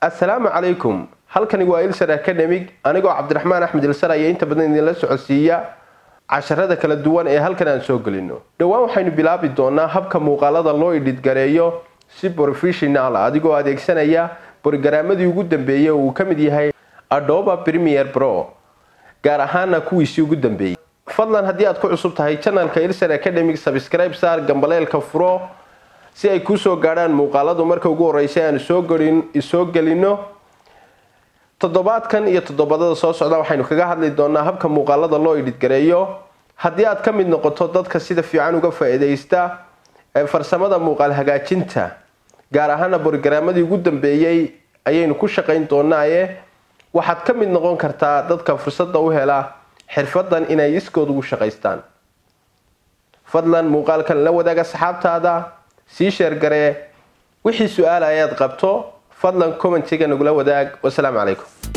assalaamu calaykum halkani waa ilsar academig anigoo cabdiraxmaan axmed ilsar ayaa inta badan idinla socodsiiya casharada kala duwan ee halkan aan soo gelino dhowaan waxaynu bilaabi doonaa habka muuqaalada loo idhidgareeyo si professional adigoo adeegsanaya borogaramadii ugu dambeeyey oo uu ka mid yahay adoba premier pro gaar ahaana kuwiisii ugu dambeeyey fadlan haddii aad ku cusub tahay janalka ilsar academic subscribe saar gambaleelka furo si ay kusoo gaadhaan muuqaaladu marka ugu horreysay aanu soo gelino toddobaadkan iyo toddobadada soo socda waxaynu kaga hadli doonaa habka muuqaalada loo idhidgareeyo haddii aad ka mid noqoto dadka sida fiican uga faa-iideysta ee farsamada muuqaal hagaajinta gaar ahaana borogaramadii ugu dambeeyey ayaynu ku shaqayn doonaaye waxaad ka mid noqon kartaa dadka fursadda u hela xirfadan inay iskood ugu shaqaystaan fadlan muuqaalkan la wadaag asxaabtaada sii sheergaree wixii su-aal ayaad qabto fadlan commentiga nagula wadaag wasalaamu calaykum